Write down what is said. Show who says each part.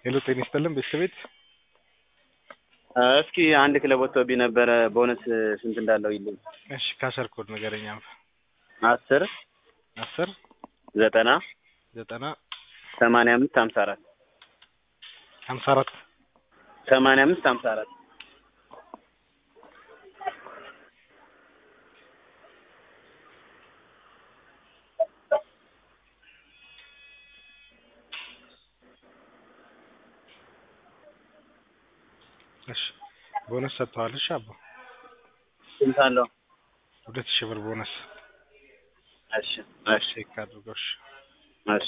Speaker 1: ሄሎ ጤና ይስጥልን ቤተሰቤት
Speaker 2: እስኪ አንድ ክለብ ወጥቶብኝ ነበረ ቦነስ ስንት እንዳለው ይልኝ።
Speaker 1: እሺ ካሸር ኮድ ንገረኝ አንተ
Speaker 2: አስር
Speaker 1: አስር
Speaker 2: ዘጠና
Speaker 1: ዘጠና
Speaker 2: ሰማንያ አምስት ሀምሳ አራት
Speaker 1: ሀምሳ አራት
Speaker 2: ሰማንያ አምስት ሀምሳ አራት
Speaker 1: እሺ ቦነስ ሰጥተዋል። እሺ አባ
Speaker 2: ስንት አለው?
Speaker 1: ሁለት ሺህ ብር ቦነስ
Speaker 2: እሺ እሺ
Speaker 1: ቼክ አድርገው። እሺ
Speaker 2: እሺ